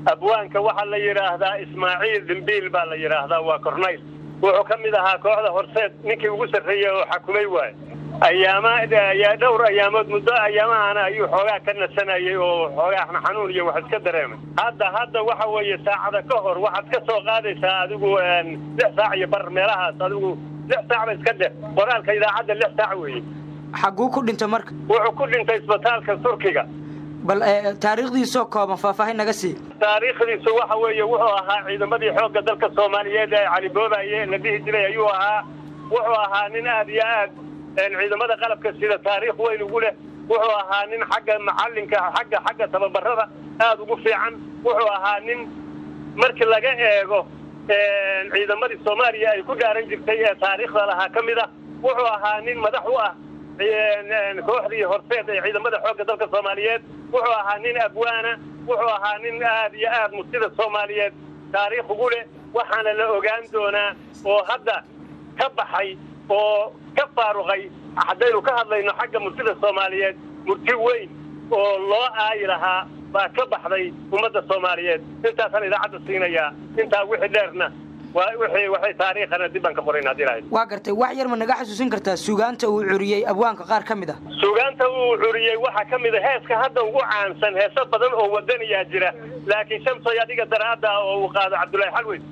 abwaanka waxaa la yidhaahdaa ismaaciil dhimbiil baa la yidhaahdaa waa cornayl wuxuu ka mid ahaa kooxda horseed ninkii ugu sarreeyey oo xakumay waaye ayaama ayaa dhowr ayaamood muddo ayaamahana ayuu xoogaa ka nasanayay oo xoogaa xanuun iyo wax iska dareemay hadda hadda waxa weeye saacada ka hor waxaad ka soo qaadaysaa adigu lix saac iyo bar meelahaas adigu lix saac ba iska dheh qoraalka idaacadda lix saac weeye xagguu ku dhintay marka wuxuu ku dhintay isbitaalka turkiga bal taariikhdiisoo kooban faahfaahin naga sii taariikhdiisu waxa weeye wuxuu ahaa ciidamadii xoogga dalka soomaaliyeed ee cali boobaye la dhihi jiray ayuu ahaa wuxuu ahaa nin aad iyo aad ciidamada qalabka sida taariikh weyn ugu leh wuxuu ahaa nin xagga macalinka xagga xagga tababarada aad ugu fiican wuxuu ahaa nin markii laga eego ciidamadii soomaaliya ay ku dhaaran jirtay ee taariikhda lahaa ka mid ah wuxuu ahaa nin madax u ah kooxdii horseed ee ciidamada xoogga dalka soomaaliyeed wuxuu ahaa nin abwaana wuxuu ahaa nin aad iyo aad murtida soomaaliyeed taariikh ugu leh waxaana la ogaan doonaa oo hadda ka baxay oo ka faaruqay haddaynu ka hadlayno xagga murtida soomaaliyeed murti weyn oo loo aayi lahaa baa ka baxday ummadda soomaaliyeed intaasaan idaacadda siinayaa intaa wixii dheerna waxay taariikhana dib baan ka qorayn haddii lahayd waa gartay wax yar ma naga xasuusin kartaa suugaanta uu curiyey abwaanka qaar ka mid ah suugaanta uu curiyey waxaa ka mid a heeska hadda ugu caansan heeso badan oo wadaniyaa jira laakiin shamsoy adiga daraadda oo uu qaado cabdullaahi xalweyn